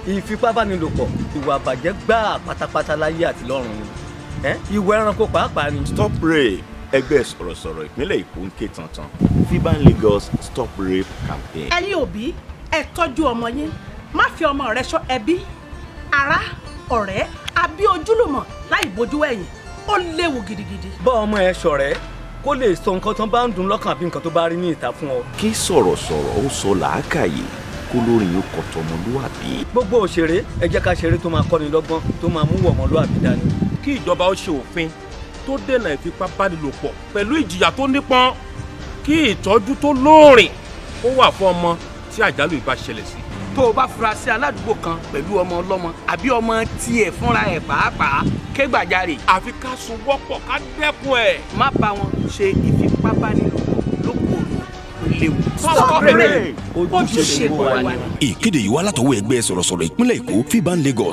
ìfipábánilòpọ̀ ìwà àbàjẹ́ gbáà pátápátá láyé àti lọ́run ni ẹ́ ìwà ẹranko pàápàá ni. stop rape ẹgbẹ́ sọ̀rọ̀sọ̀rọ̀ ìpínlẹ̀ èkó ń ké tantan fiban lagos stop rape campaign. ẹ̀yin òbí ẹ tọ́jú ọmọ yín má fi ọmọ rẹ ṣọ́ ẹbí ará ọ̀rẹ́ àbí ojúlùmọ̀ láì bójú ẹ̀yìn ó léwu gidigidi. bá ọmọ ẹ ṣọ̀rẹ́ kó lè sọ nǹkan tó bá ń dùn lọ́kàn àbí nǹkan tó bá rí ní ìta fún ọ. kí sọ̀rọ̀sọ̀rọ̀ ó sọ làákàyè kó lórin yóò kọ́ tọmọlúwàbí. gbogbo òṣèré ẹ jẹ́ ká ṣeré tó máa kọ́ni lọ́gbọ́n tó máa mú wọ̀mọ́lúwàbí dání. kí ìjọba ó ṣe òfin tó dènà ìfipábánilòpọ̀ pẹ̀lú ìjìyà tó nípọn kí ìtọ́jú tó lóòrìn ó wà fún ọmọ tí àjálù ìbá ṣẹlẹ̀ sí. tó o bá fura sí aládùúgbò kan pẹ̀lú ọmọ ọlọ́mọ àbí ọmọ tiẹ̀ fúnra ẹ̀ pàápàá ké gbàjarè àfi ká sun wọ́pọ̀ ká dẹ́kun ẹ̀. má bá wọn ṣe ìfipábánilòpọ̀ lókòòrò ó léwu. Stop rape. ojúṣe gbogbo wa ni. ìkéde yìí wá látọwọ́ ẹgbẹ́ sọ̀rọ̀sọ̀rọ̀ ìpínlẹ̀ èkó fiban lagos